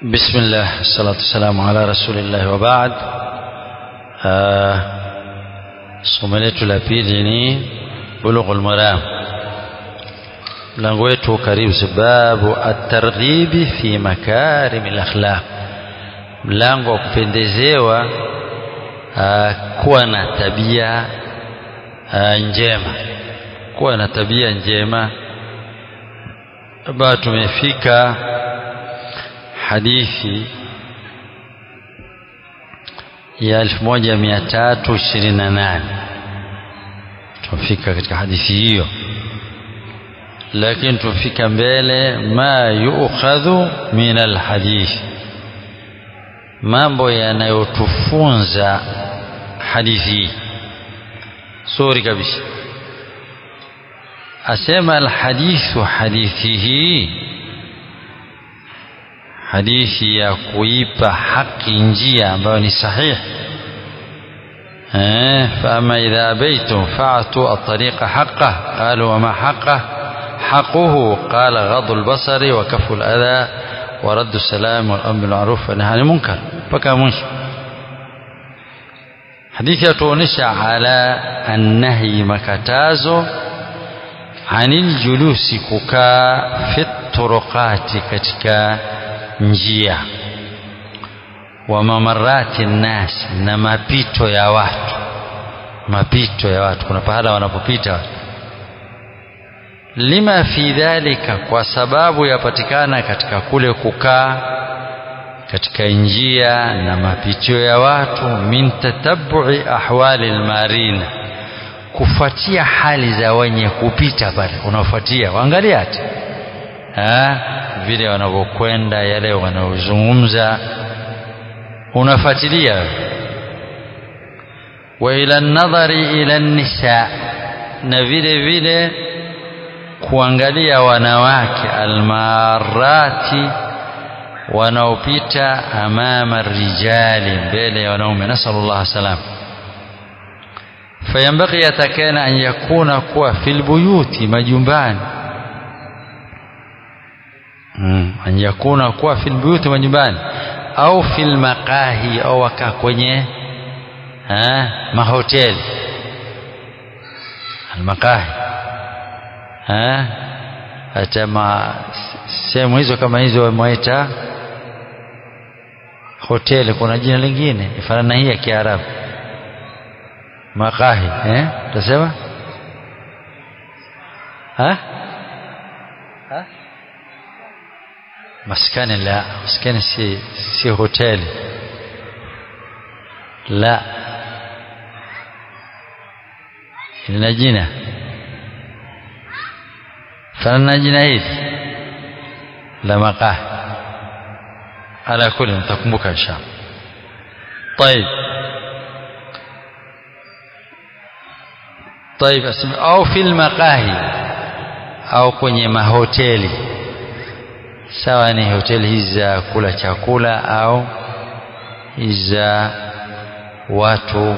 بسم الله الصلاة والسلام على رسول الله وبعد somo letu la pili ni bulughul maram mlango wetu karibu sababu at-targhibi fi makarim al-akhlaq mlango wa kupendezewa kuwa na tabia njema kuwa na tabia njema ambayo tumefika hadithi ya 1328 tumefika katika hadithi hiyo lakini tumefika mbele ma yuukhadhu min alhadith mambo yanayotufunza hadithi hii suri kabisa asema alhadithu hadithi hii hadithi ya kuipa haki njia ambayo ni sahihi eh fama idha abaytum fa'tu at-tariqa haqqah qalu wa ma haqqah حقه قال غض البصر وكف الأذى ورد السلام والأمر بالمعروف والنهي عن المنكر بكى مش حديث يتونش على النهي مكتازو عن الجلوس كوكا في الطرقات كتكا njia wa mamarati nnas na mapito ya watu mapito ya watu kuna pahala wanapopita watu lima fi dhalika kwa sababu yapatikana katika kule kukaa katika njia na mapitio ya watu min tatabui ahwali almarina kufuatia hali za wenye kupita pale unafuatia waangalia hata vile wanavyokwenda yale wanaozungumza unafuatilia wa ila nadhari ila nisa na vile vile kuangalia wanawake almarati wanaopita amama rijali mbele ya wanaume nasallallahu salam fayambaghi yatakana an yakuna kuwa fil buyuti majumbani mm. an yakuna kuwa fil buyuti majumbani au fil maqahi au wakaa kwenye ha, mahoteli almaqahi hata ma sehemu hizo kama hizo wameita hoteli kuna jina lingine ifanana na hii ya Kiarabu maqahi eh utasema ha ha maskani la maskani si si hoteli la lina jina fanana jina hili la maqah ala kulli mtakumbuka inshallah طيب طيب اسم au fil maqahi au kwenye mahoteli sawa ni hoteli hizi za kula chakula au za watu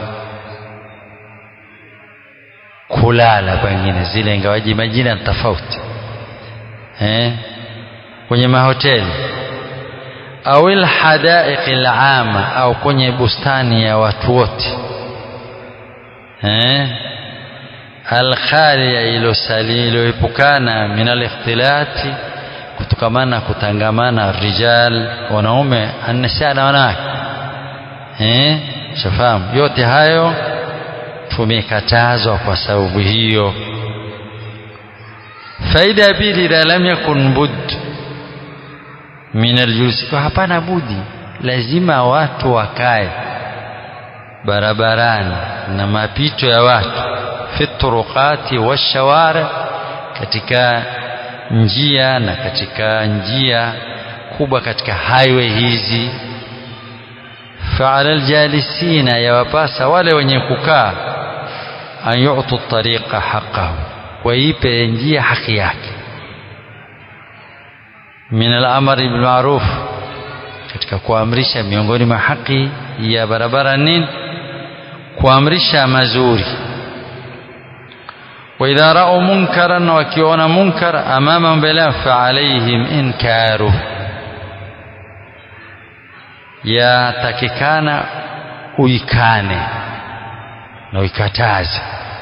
kulala pengine zile ingawaji majina tofauti eh kwenye mahoteli au alhadaiq alama au kwenye bustani ya watu wote eh alkhaliya ilosali iloepukana min alikhtilati kutokamana kutangamana rijal wanaume annisa na wanawake eh shafahamu yote hayo tumekatazwa kwa sababu hiyo faida ya pili idha lam yakun bud min aljulus kwa hapana budi lazima watu wakae barabarani na mapito ya watu fi turuqati washawari katika njia na katika njia kubwa katika highway hizi فعلى الجالسين يوapasa wale wenye kukaa an yu'tu tariqa haqqahu waipe njia haki yake min al-amr bil ma'ruf katika kuamrisha miongoni mwa haki ya barabara nini kuamrisha mazuri وإذا رأوا منكرا وكيون منكر أمامهم بلا فعليهم إنكاره yatakikana uikane na uikataze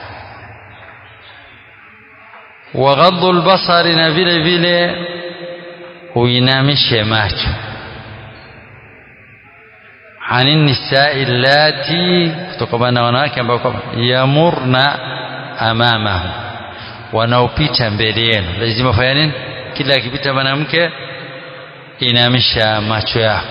waghadhu lbasari na vile vile uinamishe macho ani nisai lati kutokana na wanawake ambao kwamba yamurna amamahu wanaopita mbele yenu lazima fanya nini kila akipita mwanamke inamisha macho yako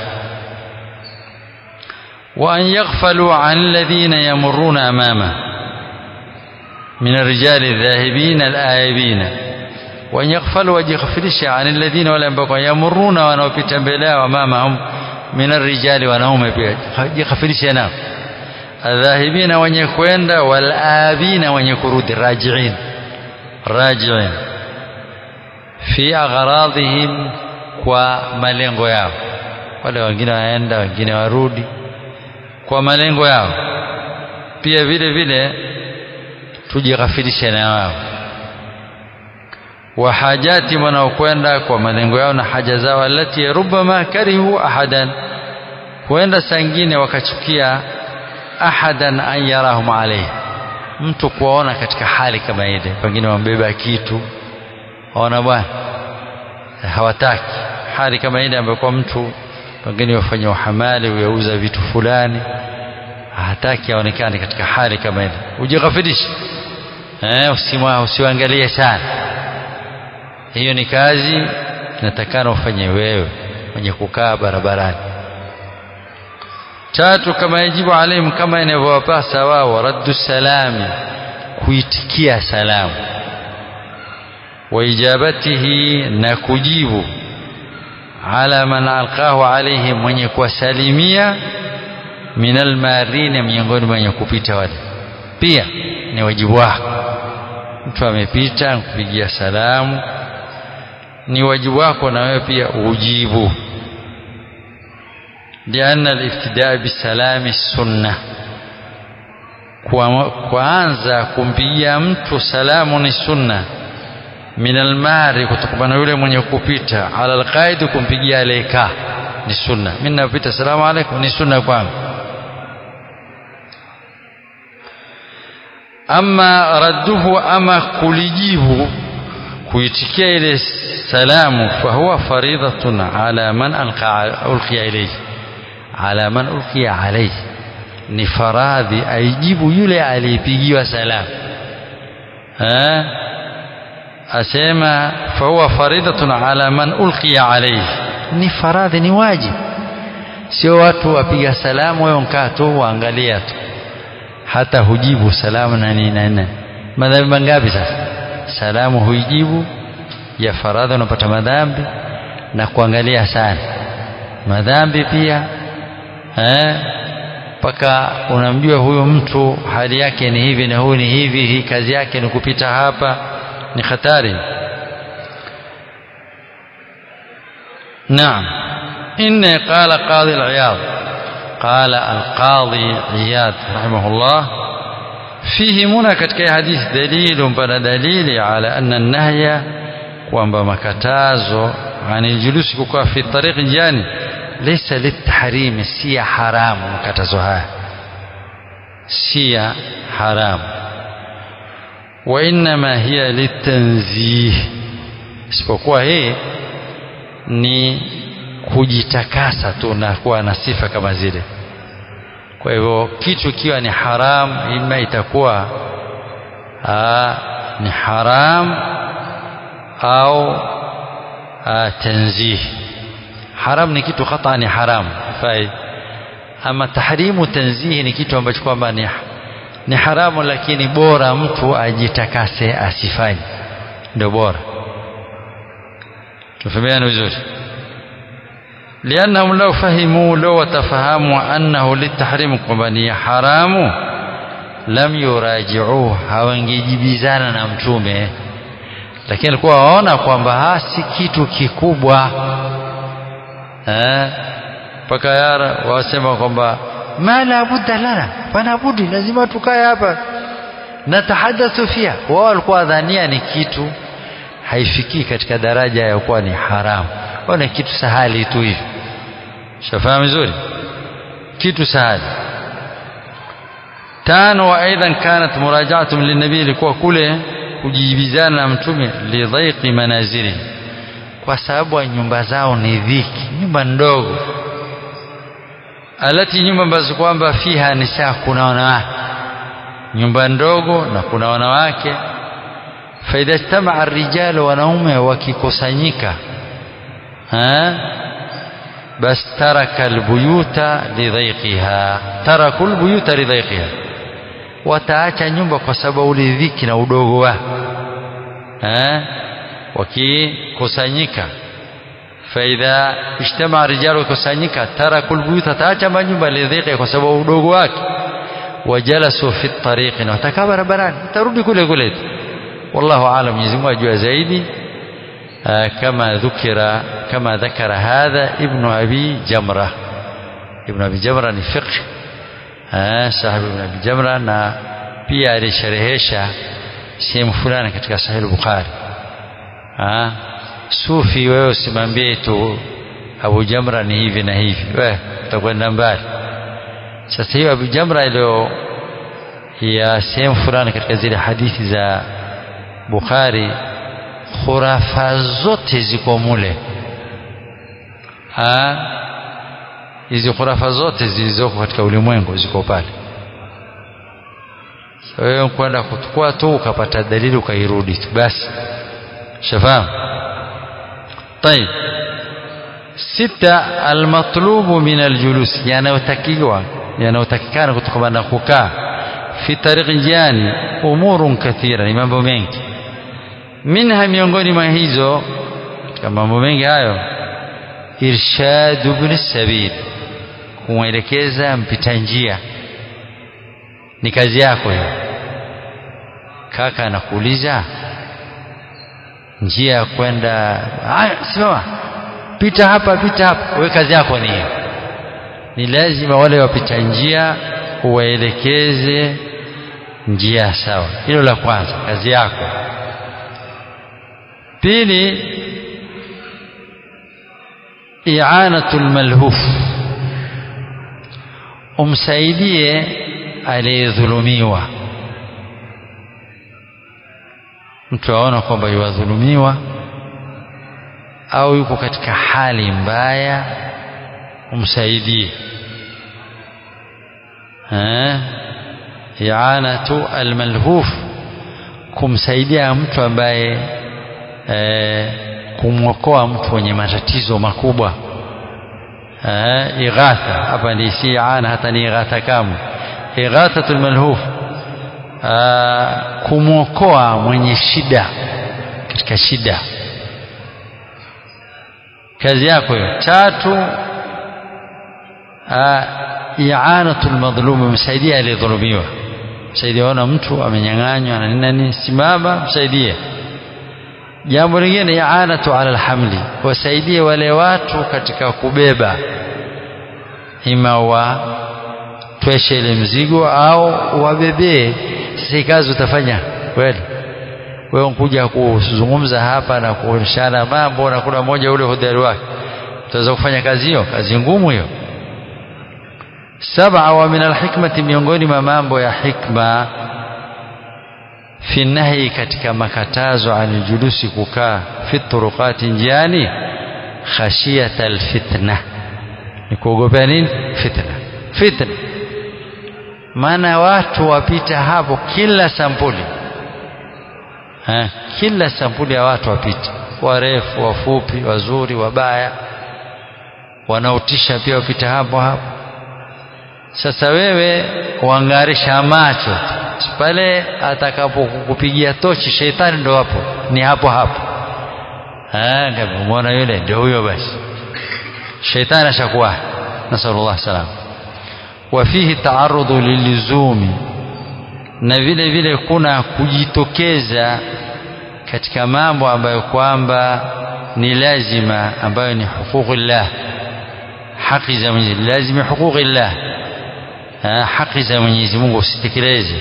wa an yaghfalu an alladhina yamurruna amama min الرجال الذاهبين الآيبين وأن يغفلوا وجغفلش عن الذين ولا ينبغوا يمرون wanaopita mbele yao amamahum min الرجال wanaume pia jighafilishe nao adhahibina wenye kwenda walabina wenye kurudi rajiin rajiin fi agharadhihim kwa malengo yao wale wengine waenda wengine warudi kwa malengo yao pia vile vile tujighafilishe na wao wa hajati wanaokwenda kwa malengo yao na haja zao alati rubama karihu ahadan huenda saa ingine wakachukia ahadan an yarahum alayhi mtu kuwaona katika hali kama ile pengine wambeba kitu waona bwana hawataki hali kama ile ambayo kwa mtu pengine wafanya uhamali uyauza vitu fulani hataki aonekane katika hali kama ile ujighafirishe eh usimwa usiangalie sana hiyo ni kazi natakana ufanye wewe mwenye kukaa barabarani tatu kama yajibu alaihim kama inavyowapasa wao raddu salami kuitikia salamu waijabatihi na kujibu ala man alqahu alaihim mwenye kuwasalimia min almarina miongoni mwenye kupita wale pia ni wajibu wako mtu amepita kupigia salamu ni wajibu wako na wewe pia ujibu لأن الابتداء بالسلام السنة kuanza kumpigia mtu salamu ni sunna min almari kutokana yule mwenye kupita ala alqaid kumpigia aleka ni sunna mimi napita salamu alaykum ni sunna kwangu ama radduhu ama kulijibu kuitikia ile salamu fahuwa faridatun ala man alqa ulqiya ilayhi ala man ulqiya alayhi ni faradhi aijibu yule aliyepigiwa salamu eh asema fahuwa faridatun ala man ulqiya alayhi ni faradhi ni wajibu sio watu wapiga salamu wewe mkaa tu waangalia tu hata hujibu salamu na nini na nini madhambi mangapi sasa salamu huijibu ya faradhi unapata madhambi na kuangalia sana madhambi pia eh mpaka unamjua huyo mtu hali yake ni hivi na huyu ni hivi hii kazi yake ni kupita hapa ni hatari نعم إن قال قاضي العياض قال القاضي عياض رحمه الله فيه منى katika hadithi دليل بل دليل على أن النهي kwamba makatazo ani julusi kukaa fi tariqi jani laysa litahrimi si ya haramu makatazo haya si ya haramu wa innama hiya litanzih isipokuwa hii ni kujitakasa tu na kuwa na sifa kama zile kwa hivyo kitu ikiwa ni haram ima itakuwa aa, ni haram au aa, tanzih haram ni kitu khata ni haram fai ama tahrimu tanzihi ni kitu ambacho kwamba ni, ni haramu lakini bora mtu ajitakase asifanye ndio bora tufahamiana vizuri لأنهم لو فهموا لو وتفهموا أنه للتحريم كما حرام لم يراجعوه hawangejibizana na mtume lakini alikuwa waona kwamba si kitu kikubwa mpaka yara wasema kwamba ma la budda lana pana budi lazima tukae hapa natahadathu fiha wao walikuwa dhania ni kitu haifikii katika daraja ya kuwa ni haramu au ni kitu sahali tu hivi shafahamu vizuri kitu sahali tano wa aidan kanat murajaatum linabii ilikuwa kule kujibizana na mtume lidhaiqi manazili kwa sababu nyumba zao ni dhiki nyumba ndogo alati nyumba ambazo kwamba fiha nisaa kuna wanawake nyumba ndogo na kuna wanawake faidha ijtamaa rijalu wanaume wakikusanyika bas taraka albuyuta lidhaiqiha taraku albuyuta lidhaiqiha wataacha nyumba kwa sababu ule dhiki na udogo wa wakikusanyika faidha ijtamaa rijalu wakikusanyika taraku albuyuta taacha manyumba lidhaiqiha kwa sababu udogo wake wajalasu fi tariqi na watakaa barabarani tarudi kule kule والله أعلم Mwenyezi Mungu ajua zaidi كما ذكر كما ذكر هذا ابن أبي جمرة ابن أبي جمرة ni fiqh صاحب ابن أبي جمرة na pia alisherehesha sehemu fulani katika Sahih Bukhari sufi wewe usimwambie tu Abu Jamra ni hivi na hivi wewe utakwenda mbali sasa hiyo Abu Jamra iliyo ya sehemu fulani katika zile hadithi za Bukhari khurafa zote ziko mule hizi khurafa zote zilizoko katika ulimwengu ziko pale wewe kwenda kuchukua tu ukapata dalili ukairudi tu basi shafahamu طيب sita almatlubu min aljulus yanayotakiwa yanayotakikana kutokana na kukaa fi tariqi njiani umurun kathira ni mambo mengi minha miongoni mwa hizo katika mambo mengi hayo irshadu ibn sabil kumwelekeza mpita njia ni kazi yako hiyo kaka anakuuliza njia ya kwenda simama pita hapa pita hapa wewe kazi yako ni hiyo ni lazima wale wapita njia uwaelekeze njia sawa hilo la kwanza kazi yako pili i'anatul malhuf umsaidie aliyedhulumiwa mtu aona kwamba yuwadhulumiwa au yuko katika hali mbaya umsaidie i'anatu almalhuf kumsaidia mtu ambaye e, kumwokoa mtu mwenye matatizo makubwa e, ighatha hapa ni si i'ana hata ni ighatha kamwe ighathatul malhuf kumwokoa mwenye shida katika shida kazi yako hiyo tatu i'anatul madhlum msaidia aliyedhulumiwa msaidia ona mtu amenyang'anywa na nini nini simama msaidie jambo lingine i'anatu ala alhamli wasaidie wale watu katika kubeba ima wa tweshe ile mzigo au wabebee sasa kazi utafanya kweli wewe unkuja kuzungumza hapa na kuonyeshana mambo na kuna mmoja ule hodari wake utaweza kufanya kazi hiyo kazi ngumu hiyo saba wa min alhikmati miongoni mwa mambo ya hikma fi nahi katika makatazo anijulusi kukaa fi turuqati njiani khashiyata alfitna ni kuogopea nini fitna fitna maana watu wapita hapo kila sampuli ha, kila sampuli ya watu wapita warefu wafupi wazuri wabaya wanaotisha pia wapita hapo hapo sasa wewe uangarisha macho pale atakapokupigia tochi sheitani ndo hapo ni hapo hapo umeona yule ndio huyo basi sheitani ashakuwa nasallallahu salam wafihi taarudhu lilizumi na vile vile kuna kujitokeza katika mambo ambayo kwamba ni lazima ambayo ni huquqillah haki za Mwenyezi lazima huquqillah haki za Mwenyezi Mungu usitekeleze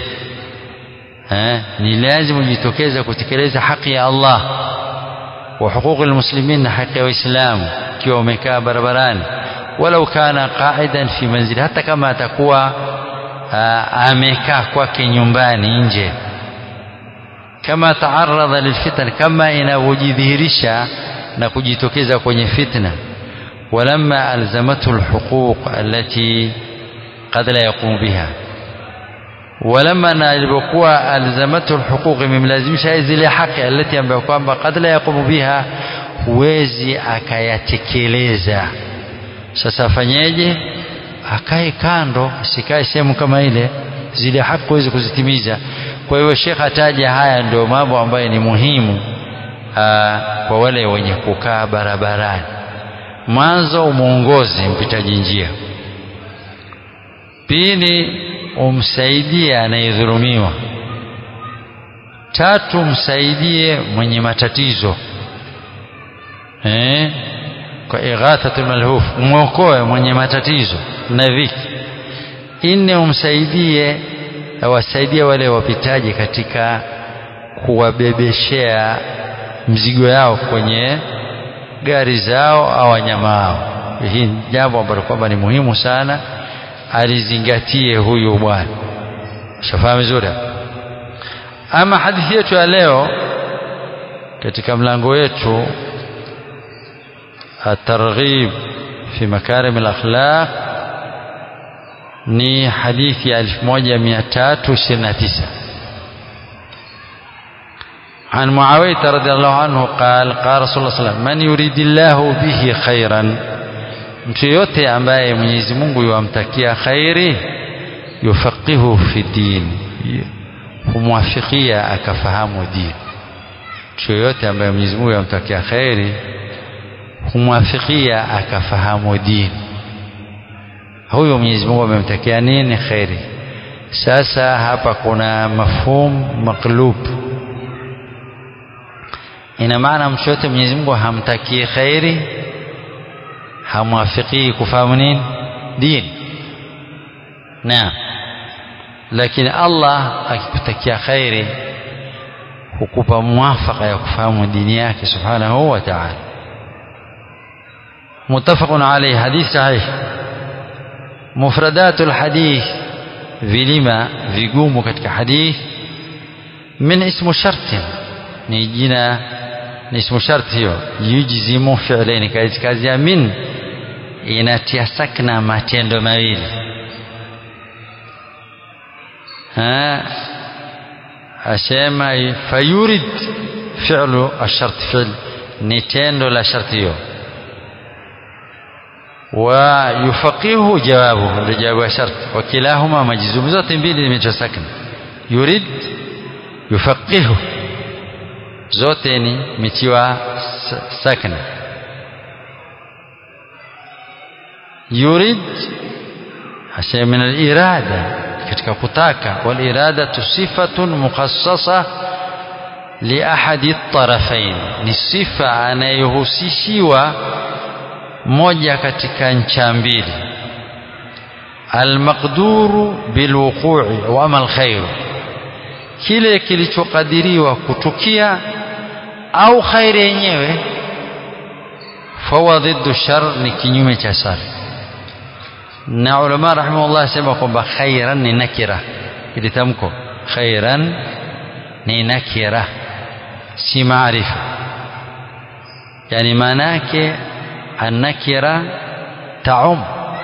ni lazima ujitokeze kutekeleza haki ya Allah wa huquqi almuslimin na haki ya waislamu ikiwa umekaa barabarani walau kana qa'idan fi manzili hata kama atakuwa amekaa kwake nyumbani nje kama taaradha lilfitan kama inavyojidhihirisha na kujitokeza kwenye fitna walamma alzamathu alhuquq allati qad la yaqumu biha walamma na ilipokuwa alzamathu alhuquq imemlazimisha zile haki alati ambayo kwamba qad la yaqumu biha huwezi akayatekeleza sasa afanyeje akae kando sikae sehemu kama ile zile haki huwezi kuzitimiza kwa hiyo shekh ataja haya ndio mambo ambayo ni muhimu aa, kwa wale wenye kukaa barabarani mwanzo umwongoze mpitaji njia pili umsaidie anayedhulumiwa tatu msaidie mwenye matatizo eh? kwa ighathatul malhuf mwokoe mwenye matatizo na dhiki nne umsaidie wasaidie wale wapitaji katika kuwabebeshea mzigo yao kwenye gari zao au wanyama wao hii jambo ambalo kwamba ni muhimu sana alizingatie huyu bwana shafahamu vizuri ama hadithi yetu ya leo katika mlango wetu الترغيب في مكارم الأخلاق ni hadithi ya 1329 عن معاوية رضي الله عنه قال قال رسول الله صلى الله عليه وسلم من يريد الله به خيرا mtu yote ambaye Mwenyezi Mungu yuamtakia khairi yufaqihu fi din humwafikia akafahamu dini mtu yote ambaye Mwenyezi Mungu yuamtakia khairi humwafikia akafahamu dini huyo Mwenyezi Mungu amemtakia nini khairi sasa hapa kuna mafhum maklub ina maana mtu yote Mwenyezi Mungu hamtakii khairi hamwafikii kufahamu nini dini naam lakini Allah akikutakia khairi hukupa muwafaka ya kufahamu dini yake subhanahu wa ta'ala متفق عليه حديث صحيح مفردات الحديث vilima vigumu katika hadith min ismu shartin ni jina ni ismu sharti hiyo yujzimu fi'laini kazi kazi ya min inatia sakna matendo mawili ha asema fayurid fi'lu ash-shart fi'l ni tendo la sharti hiyo ويفقهه جوابه ndio jawabu ya shart wakilahuma majzum zote mbili zimetoa sakna yurid yufaqihu zote ni mitiwa sakna yurid hasa min al-irada katika kutaka wal irada sifatun mukhassasa li ahadi at-tarafain ni sifa anayohusishiwa moja katika ncha mbili almaqduru bilwuqu'i wa amal khairu kile kilichokadiriwa kutukia au khairi yenyewe fawa dhiddu shar ni kinyume cha shari na ulama rahimahullah sema kwamba khairan ni nakira ili tamko khairan ni nakira si maarifa yani maana yake النكرة تعم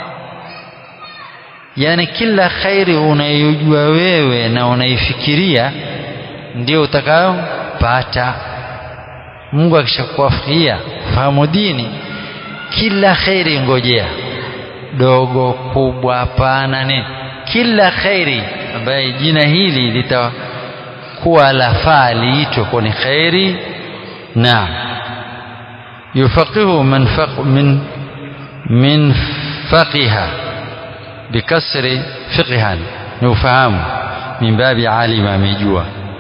yani kila khairi unayojua wewe na unaifikiria ndio utakayopata Mungu akishakuafikia fahamu dini kila khairi ngojea dogo kubwa pana nini kila khairi ambaye jina hili litakuwa lafaa liitwe kwa ni khairi naam يفقه من فق من من فقه بكسر فقها نفهم من باب عالم amejua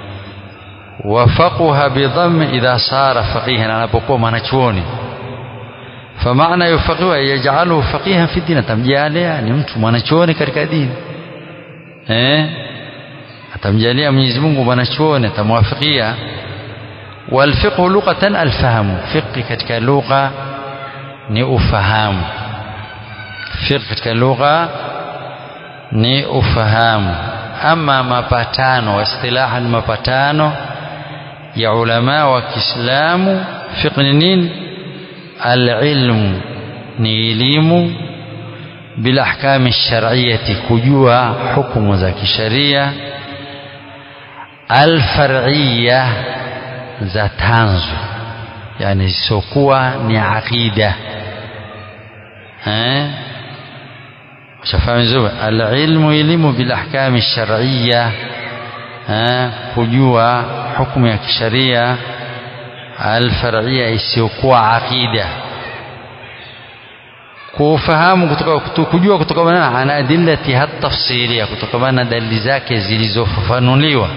وفقه بضم إذا صار فقيها anapokuwa mwanachuoni فمعنى يفقه يجعله فقيها في الدين atamjalia ni mtu mwanachuoni katika dini eh atamjalia Mwenyezi Mungu mwanachuoni atamwafikia والفقه لغة الفهم فقه katika lugha ni ufahamu fiqh katika lugha ni ufahamu ama mapatano istilahan mapatano ya ulama wa Kiislamu fiqh ni nini alilmu ni elimu bila ahkami shar'iyyati kujua hukumu za kisharia alfar'iyya za tanzu yani sokuwa ni aqida eh shafahamu vizuri alilmu elimu bil ahkami shar'iyya eh kujua hukumu ya kisharia alfar'iyya isiyokuwa aqida kufahamu kutoka kujua kutokana na adillati hat tafsilia kutokana na dalili zake zilizofafanuliwa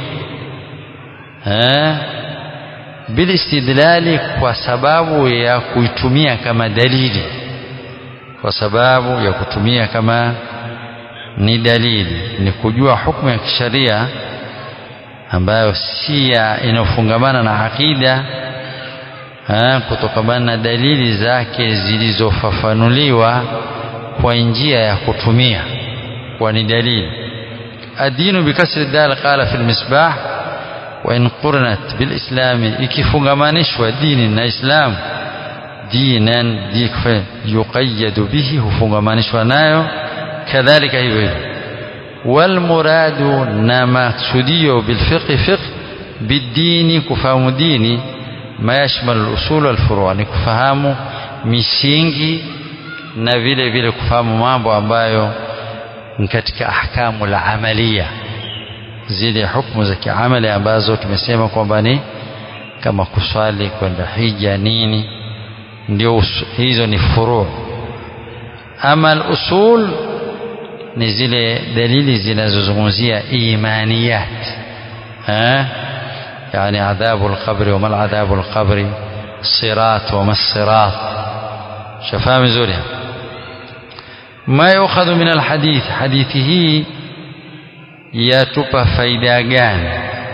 eh bil istidlali kwa sababu ya kuitumia kama dalili kwa sababu ya kutumia kama ni dalili ni kujua hukumu ya kisharia ambayo si inayofungamana na akida kutokamana na dalili zake zilizofafanuliwa kwa njia ya kutumia kwa ni dalili adinu bikasri dal qala fi almisbah wa in qurnat bilislami ikifungamanishwa dini na islamu dinan dikfa yuqayyadu bihi hufungamanishwa nayo kadhalika hivyo hivyo walmuradu na maksudio bilfiqhi fiqh bidini kufahamu dini ma yashmalu al-usul wal-furu' ni kufahamu misingi na vile vile kufahamu mambo ambayo ni katika ahkamu la amalia zile hukumu za kiamali ambazo tumesema kwamba ni kama kuswali kwenda hija nini ndio hizo ni furu' ama al-usul ni zile dalili zinazozungumzia imaniyat eh يعني عذاب القبر وما العذاب القبر الصراط وما الصراط شفاهم زورها ما يؤخذ من الحديث حديثه يتبى فايدة جان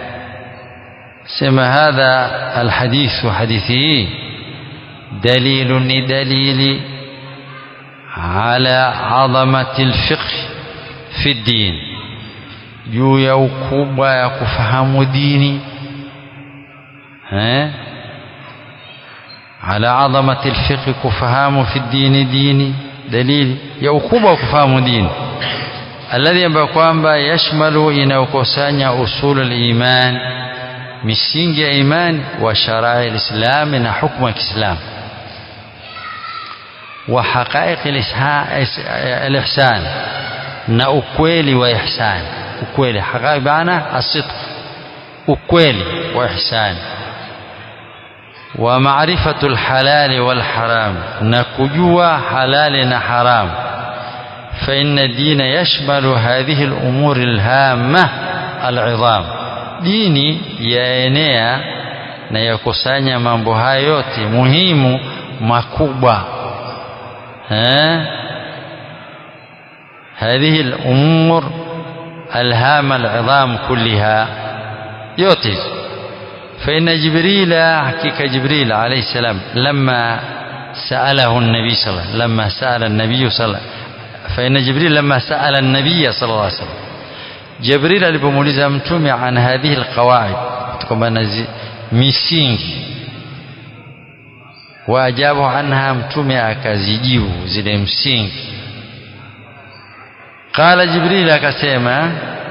سما هذا الحديث حديثه دليل دليل على عظمة الفقه في الدين juu ya ukubwa ya kufahamu dini eh ala adhamati alfiqh kufahamu fi dini dini dalili ya ukubwa wa kufahamu dini alladhi ambayo kwamba yashmalu inayokusanya usul aliman misingi ya imani wa sharai alislam na hukumu ya Kiislamu wa haqaiq alihsan na ukweli wa ihsan ukweli haqaiq maana asidq ukweli wa ihsan wa maarifatu alhalal walharam na kujua halali na haram فإن الدين يشمل هذه الأمور الهامة العظام dini yaenea na yakusanya mambo haya yote muhimu makubwa eh هذه الأمور الهامة العظام كلها yote فإن جبريل حقيقة جبريل عليه السلام لما سأله النبي صلى الله عليه وسلم لما سأل النبي صلى الله عليه وسلم فإن جبريل لما سأل النبي صلى الله عليه وسلم جبريل alipomuuliza mtume an hadhihi alqawaid kutokana na misingi waajabu anha mtume akazijibu zile msingi qala jibril akasema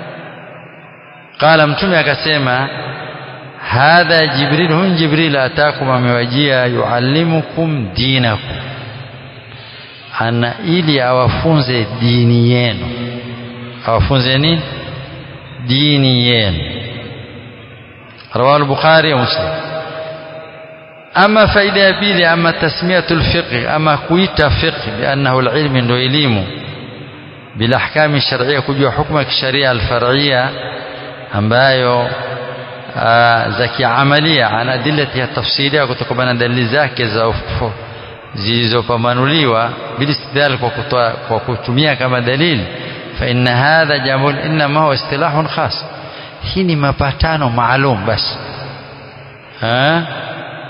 qala mtume akasema hadha jibril hun jibril atakum amewajia yuallimukum dinakum ana ili awafunze dini yenu awafunze nini dini yenu رواه البخاري ومسلم أما فائدة بيلي أما تسمية الفقه أما كويتا فقه بأنه العلم عنده إليمه بالأحكام الشرعية كجوا حكمك الشريعة الفرعية ambayo za kiamalia an adillati ya tafsiria kutokana na dalili zake za zilizopambanuliwa bilistidlal kwa kutoa kwa kutumia kama dalili fa inna hadha jambo inma huwa istilahun khas hii ni mapatano maalum basi ha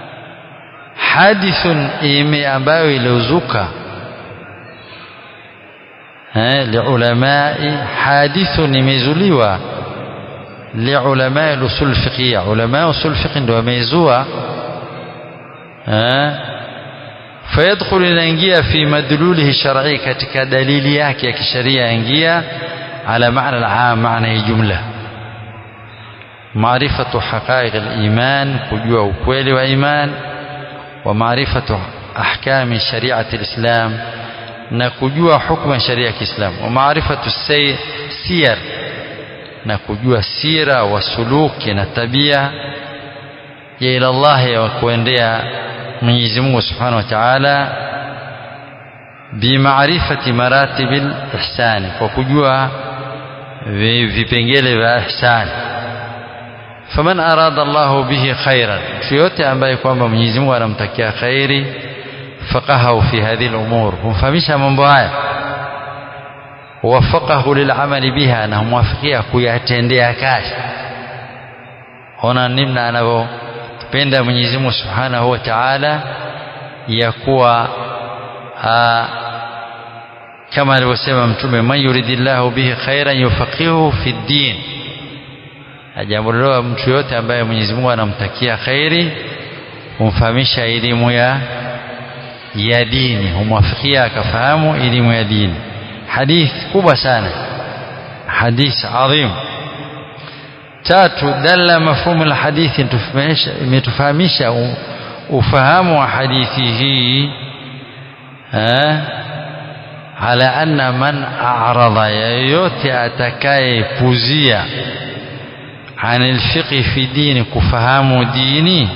hadithun ime ambayo iliuzuka eh, liulamai hadithu nimezuliwa liulamai lusul fiqhia ulama usul fiqh ndio wamezua eh, fayadkhulu inaingia fi madlulihi shar'i katika dalili yake ya kisheria ingia ala maana al-aam maana ya jumla معرفة حقائق الإيمان كجوا وكويل وإيمان ومعرفة أحكام شريعة الإسلام نكجوا حكم شريعة الإسلام ومعرفة السير نكجوا السيرة والسلوك نتبيع إلى الله وكوينديا Mwenyezi Mungu Subhanahu wa Ta'ala bimaarifati maratibil ihsani kwa kujua vipengele vya ihsani faman arada Allahu bihi khairan mtu yote ambaye kwamba Mwenyezi Mungu anamtakia khairi faqahahu fi hadhihi al-umur humfahamisha mambo haya wafaqahu lil'amali biha na humwafikia kuyatendea kazi ona nimna anavyopenda Mwenyezi Mungu Subhanahu wa Ta'ala ya kuwa kama alivyosema mtume man yuridillahu bihi khairan yufaqihu fi ddin jambo lolote mtu yote ambaye Mwenyezi Mungu anamtakia khairi humfahamisha elimu ya ya dini humwafikia akafahamu elimu ya dini hadith kubwa sana hadith adhim tatu dalla mafhumu alhadithi imetufahamisha ufahamu wa hadithi hii ala anna man a'rada yoyote atakayepuzia عن الفقه في دين كفهام ديني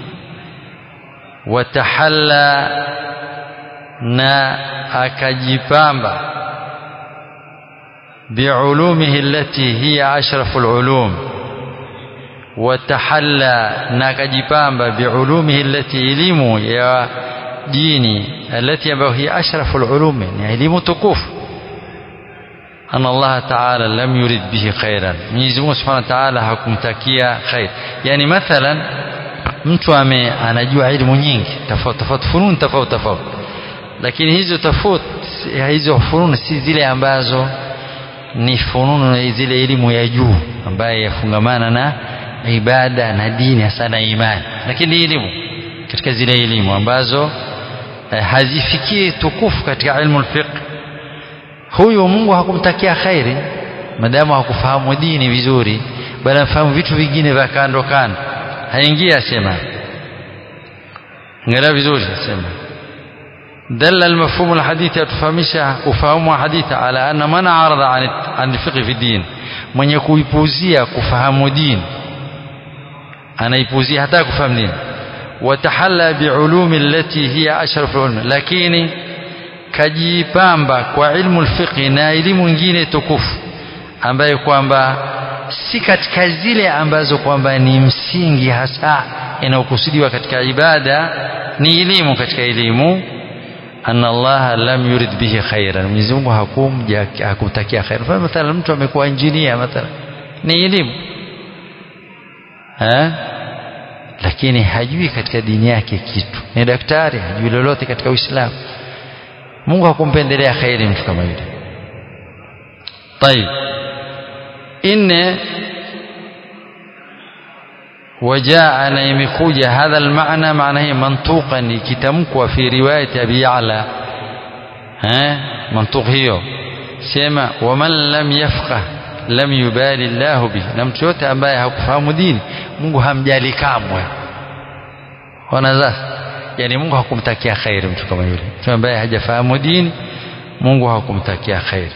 وتحلى نا أكجبامبا بعلومه التي هي أشرف العلوم وتحلى ناكجبامبا بعلومه التي علموا يا ديني التي هي أشرف العلوم يعني علم تكوف أن الله تعالى لم يرد به خيرا Mwenyezi Mungu Subhanahu wa Ta'ala hakumtakia khair yani mathalan mtu ame anajua elimu nyingi tofauti tofauti funun tofauti tofauti lakini hizo tofauti hizo funun si zile ambazo ni fununu zile elimu ya juu ambaye yafungamana na ibada na dini hasa na imani lakini ni elimu katika zile elimu ambazo eh, hazifikii tukufu katika ilmu al-fiqh huyu Mungu hakumtakia khairi madamu hakufahamu dini vizuri bali afahamu vitu vingine vya kando kando haingia asema angalia vizuri asema دل المفهوم الحديث يتفهمشها ufahamu wa hadithi ala anna man arada an an fiqh fi din mwenye kuipuzia kufahamu dini anaipuzia hata kufahamu dini watahalla biulumi allati hiya ashrafu ulum lakini kajipamba kwa ilmu alfiqh na elimu nyingine tukufu ambaye kwamba si katika zile ambazo kwamba ni msingi hasa inayokusudiwa katika ibada ni elimu katika elimu anna Allah lam yurid bihi khairan Mwenyezi Mungu hakumja hakumtakia khair kwa mathalan mtu amekuwa injinia mathalan ni elimu eh lakini hajui katika dini yake kitu ni daktari hajui lolote katika Uislamu Mungu hakumpendelea khairi mtu kama yule طيب إن وجاء نيمكوجة هذا المعنى معناه منطوقا كتمكوا في رواية أبي يعلى ها منطوق هيو سيما ومن لم يفقه لم يبالي الله به لم تشوت ambaye hakufahamu dini Mungu hamjali kamwe wanaza yani Mungu hakumtakia khairi mtu kama yule mtu ambaye hajafahamu dini Mungu hakumtakia khairi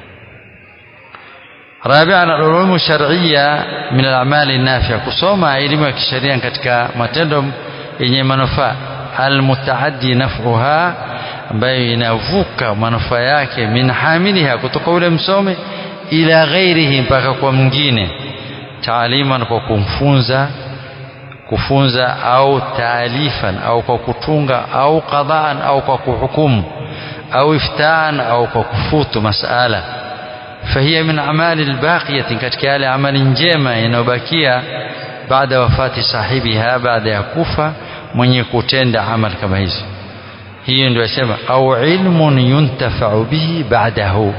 رابعا العلوم الشرعية من الأعمال النافعة kusoma elimu ya kisheria katika matendo yenye manufaa almutaaddi naf'uha ambayo inavuka manufaa yake min hamiliha kutoka ule msome ila ghairihi mpaka kwa mwingine taaliman kwa kumfunza kufunza au taalifan au kwa kutunga au qadaan au kwa kuhukumu au iftaan au kwa kufutu masala فهي من أعمال الباقية katika yale amali njema inayobakia baada wafati sahibiha baada ya kufa mwenye kutenda amal kama hizo hiyo ndio yasema au ilmun yuntafau bihi ba'dahu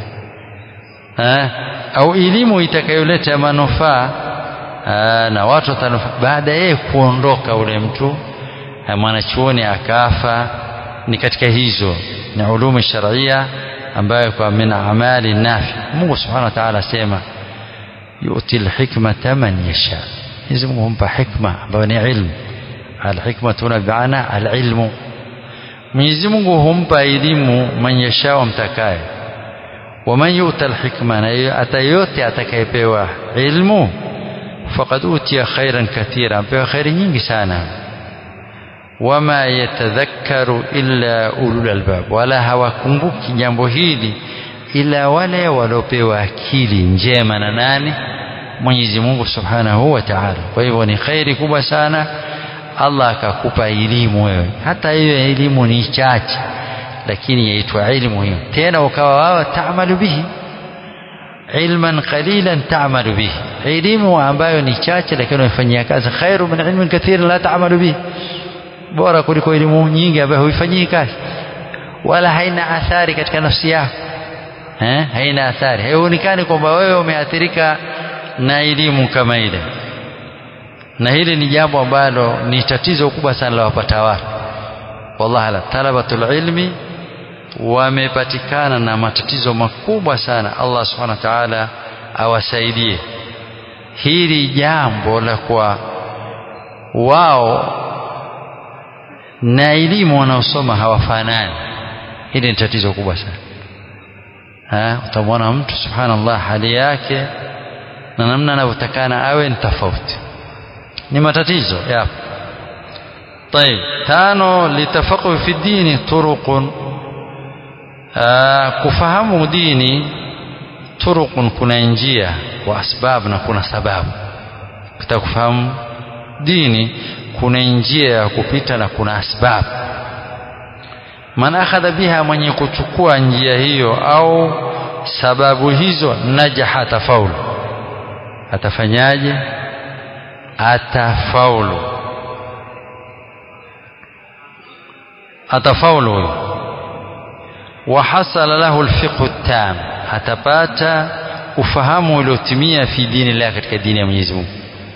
au elimu itakayoleta manufaa na watu watanufa baada yeye kuondoka ule mtu mwanachuoni akafa ni katika hizo ni ulumu sharia ambayo kwa min amali nafi Mungu subhanahu wa ta'ala asema yu'ti alhikmata man yasha hizi Mungu humpa hikma ambayo ni ilmu alhikma tuna biana alilmu Mwenyezi Mungu humpa elimu man yasha mtakaye waman yu'ta alhikma na hata yote atakayepewa ilmu faqad utiya khairan kathira ampewa khairi nyingi sana wama yatadhakkaru illa ulul albab wala hawakumbuki jambo hili ila wale waliopewa akili njema na nani Mwenyezi Mungu Subhanahu wa Ta'ala kwa hivyo ni khairi kubwa sana Allah akakupa elimu wewe hata hiyo elimu ni chache lakini yaitwa ilmu hiyo tena ukawa wao taamalu bihi ilman qalilan taamalu bihi elimu ambayo ni chache lakini unafanyia kazi khairu min ilmin kathir la taamalu bihi bora kuliko elimu nyingi ambayo huifanyii kazi wala haina athari katika nafsi yako eh haina athari haionekani kwamba wewe umeathirika na elimu kama ile na hili ni jambo ambalo ni tatizo kubwa sana la wapata watu wallahi la talabatul ilmi wamepatikana na matatizo makubwa sana Allah subhanahu wa ta'ala awasaidie hili jambo la kwa wao na elimu wanaosoma hawafanani hili ni tatizo kubwa sana ha utamwona mtu subhanallah hali yake na namna anavyotakana awe ni tofauti ni matatizo yapo طيب tano litafaqu fi dini turuqun kufahamu dini turuqun kuna njia wa asbab na kuna sababu kitaka kufahamu dini kuna njia ya kupita na kuna asbab man akhadha biha mwenye kuchukua njia hiyo au sababu hizo najaha atafaulu atafanyaje atafaulu atafaulu huyo وحصل له الفقه التام atapata ufahamu uliotimia fi dini la katika dini ya Mwenyezi Mungu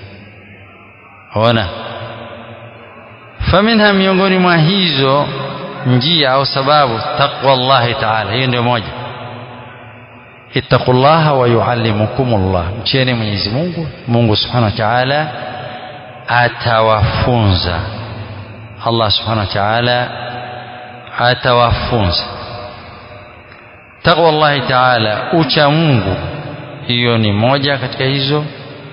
ona faminha miongoni mwa hizo njia au sababu taqwa Allah ta'ala hiyo ndio moja ittaqullaha wa yuallimukumullah mcheni Mwenyezi Mungu Mungu Subhanahu wa Ta'ala atawafunza Allah Subhanahu wa Ta'ala atawafunza taqwa Allah Ta'ala ucha Mungu hiyo ni moja katika hizo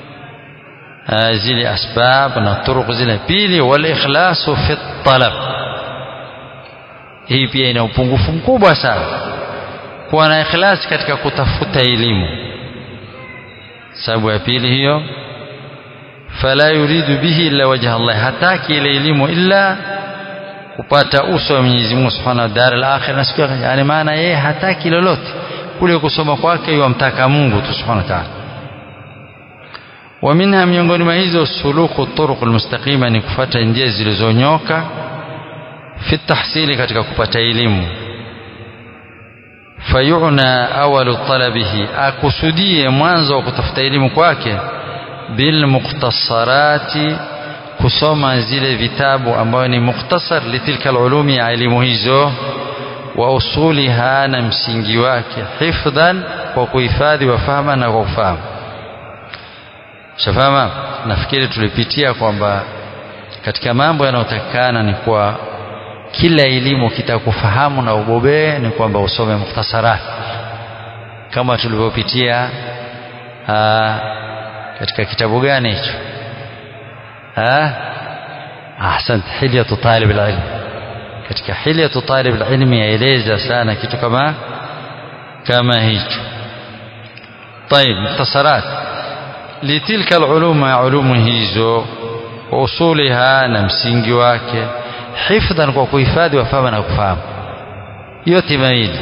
zile asbab na turuq zile pili wal ikhlasu fi talab hii pia ina upungufu mkubwa sana kuwa na ikhlasi katika kutafuta elimu sababu ya pili hiyo fala yuridu bihi illa wajha Allah hataki ile elimu illa kupata uso wa Mwenyezi Mungu Subhanahu wa Dar al-akhir na siku yani maana yeye hataki lolote kule kusoma kwake yamtaka Mungu tu Subhanahu wa Ta'ala wa minha miongoni mwa hizo suluku turuq almustaqima ni kufuata njia zilizonyoka fi tahsili katika kupata elimu fayuna awalu talabihi akusudie mwanzo wa kutafuta elimu kwake bil mukhtasarati kusoma zile vitabu ambayo ni mukhtasar litilka alulumi ya elimu hizo wa usuliha na msingi wake hifdhan kwa kuhifadhi wa fahama na kwa kufahamu shafama nafikiri tulipitia kwamba katika mambo yanayotakikana ni kwa kila elimu kitakufahamu na ubobee ni kwamba usome mukhtasarat kama tulivyopitia katika kitabu gani hicho ahsant hilyatu talib alilm katika hilyatu talib alilm yaeleza sana kitu kama kama hicho طيب مختصرات لتلك العلوم علوم hizo usuliha na msingi wake hifdhan kwa kuhifadhi wafahamu na kufahamu yote mawili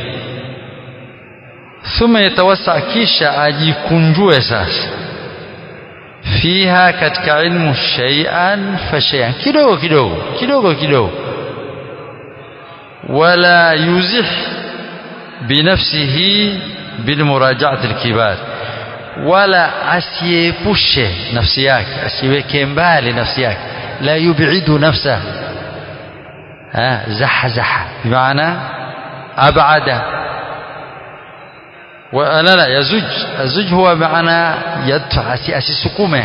thumma yatawassa kisha ajikunjue sasa fiha katika ilmu shay'an fa shay'an kidogo kidogo kidogo kidogo wala yuzih binafsihi bilmurajaati alkibar wala asiepushe nafsi yake asiweke mbali nafsi yake la yubidu nafsa zahazaha bimaana abada لا لا يزج الزج هو معنى يدفع أسسكمه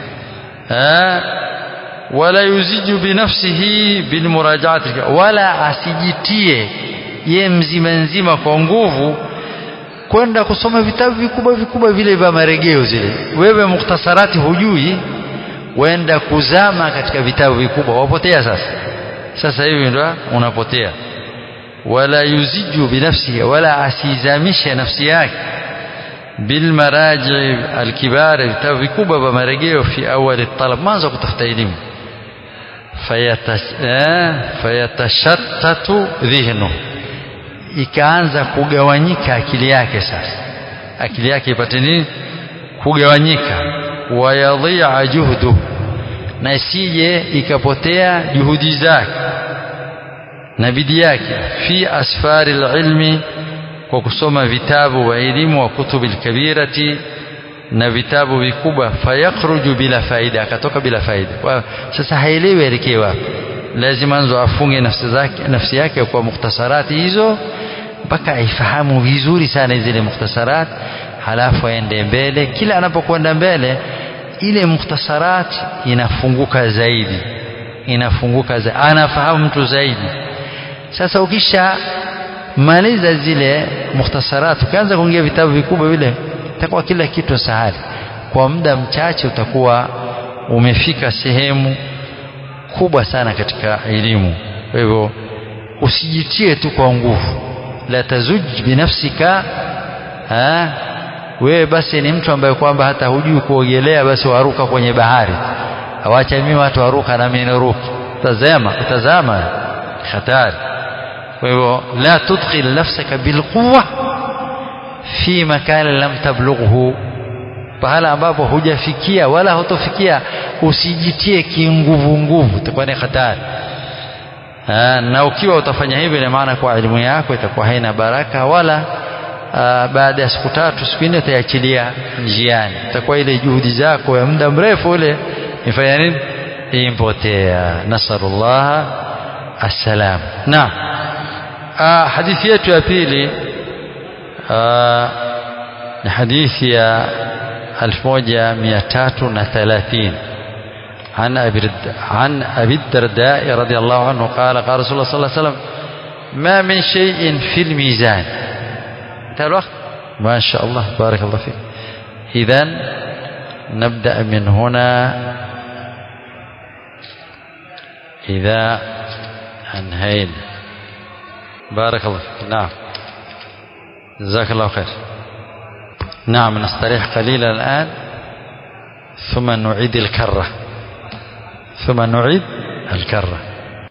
ولا يزج بنفسه بالمراجعة ولا asijitie ye mzima nzima kwa nguvu kwenda kusoma vitabu vikubwa vikubwa vile vya marejeo zile wewe mukhtasarati hujui wenda kuzama katika vitabu vikubwa wapotea sasa sasa hivi ndo unapotea wala yuziju binafsihi wala asizamishe nafsi yake bilmaraji alkibar vitabu vikubwa vya marejeo fi awali talab mwanzo kutafuta elimu fayatashattatu dhihnu ikaanza kugawanyika akili yake sasa akili yake ipate nini kugawanyika wayadhia juhdu na isije ikapotea juhudi zake na bidii yake fi asfari alilmi kwa kusoma vitabu wa elimu wa kutubi alkabirati na vitabu vikubwa fayakhruju bila faida akatoka bila faida kwa sasa haelewi elekee wapi lazima anzo afunge nafsi zake nafsi yake kwa mukhtasarati hizo mpaka aifahamu vizuri sana zile mukhtasarat halafu aende mbele kila anapokwenda mbele ile mukhtasarat inafunguka zaidi inafunguka zaidi anafahamu mtu zaidi sasa ukisha maliza zile mukhtasarat ukianza kuingia vitabu vikubwa vile itakuwa kila kitu sahali kwa muda mchache utakuwa umefika sehemu kubwa sana katika elimu kwa hivyo usijitie tu kwa nguvu la tazuj binafsika ha wewe basi ni mtu ambaye kwamba hata hujui kuogelea basi waruka kwenye bahari awacha mimi watu waruka na mimi naruka tazama utazama hatari kwa hivyo la tudkhil nafsaka bilquwa fi makan lam tablughu pahala ambapo hujafikia wala hutofikia usijitie kinguvu nguvu itakuwa ni hatari na ukiwa utafanya hivyo ina maana kwa elimu yako itakuwa haina baraka wala aa, baada ya siku tatu siku nne utaiachilia njiani itakuwa ile juhudi zako ya muda mrefu ule ifanya nini impotea nasalullah assalam na hadithi yetu ya pili ni hadithi ya 1330 عن أبي عن أبي الدرداء رضي الله عنه قال قال رسول الله صلى الله عليه وسلم ما من شيء في الميزان انتهى الوقت ما شاء الله بارك الله فيك إذا نبدأ من هنا إذا انهينا بارك الله فيك نعم جزاك الله خير نعم نستريح قليلا الآن ثم نعيد الكرة ثم نعيد الكرة